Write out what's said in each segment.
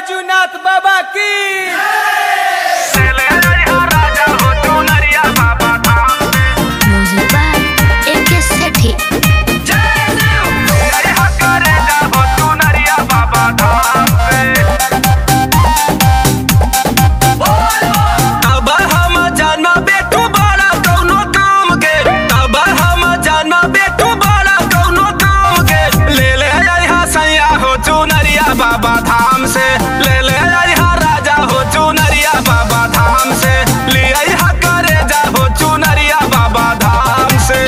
बैजूनाथ बाबा की Music by AK Sethi. अब हम जाना बेटू बड़ा कौनो काम के अब हम जाना बेटू बड़ा कौनो काम के ले ले आइहा सैया हो चुनरिया बाबा धाम से ले ले आइहा राजा हो चुनरिया बाबा धाम से ले आइहा करे जा हो चुनरिया बाबा धाम से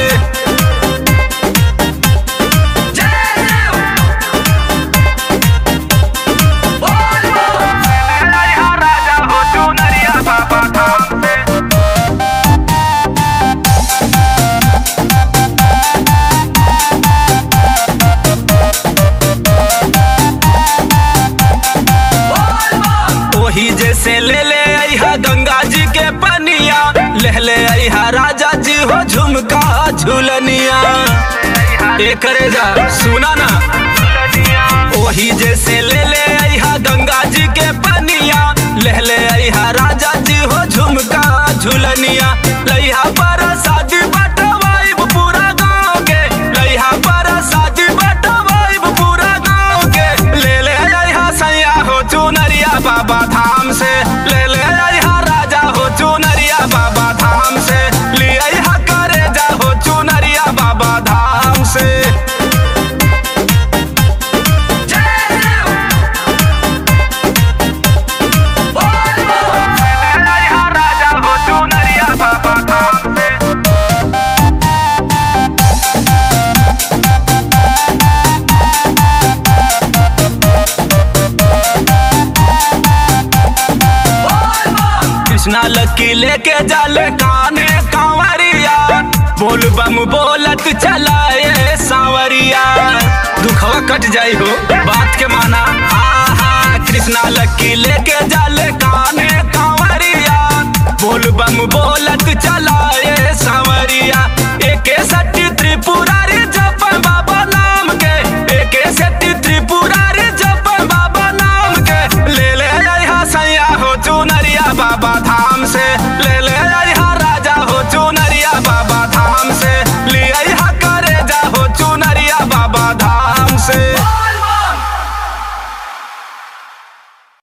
राजा हो चुनरिया बाबा धाम से ओही जैसे ले ले आइहा गंगा जी के पनिया ले ले आइहा राजा जी हो झुमका झुलनिया एक जा सुना ना ओही जैसे ले ले आइहा गंगा जी के पनिया ले ले आइहा राजा जी हो झुमका झुलनिया लइहा पर शादी बटवाइब पूरा गाँव के लइहा पर शादी बटवाइब पूरा गाँव के ले ले आइहा सैया हो चुनरिया बाबा धाम से ले ले आइहा राजा हो चुनरिया बाबा धाम से ले आइहा करे जा हो चुनरिया बाबा धाम से राजा हो चुनरिया बाबा धाम से कृष्णा लकी लेके जाले काने कांवरिया बोल बम बोलत चलाए सांवरिया दुखवा कट जाई हो बात के माना आहा कृष्णा लकी लेके जाले काने कांवरिया बोल बम बोलत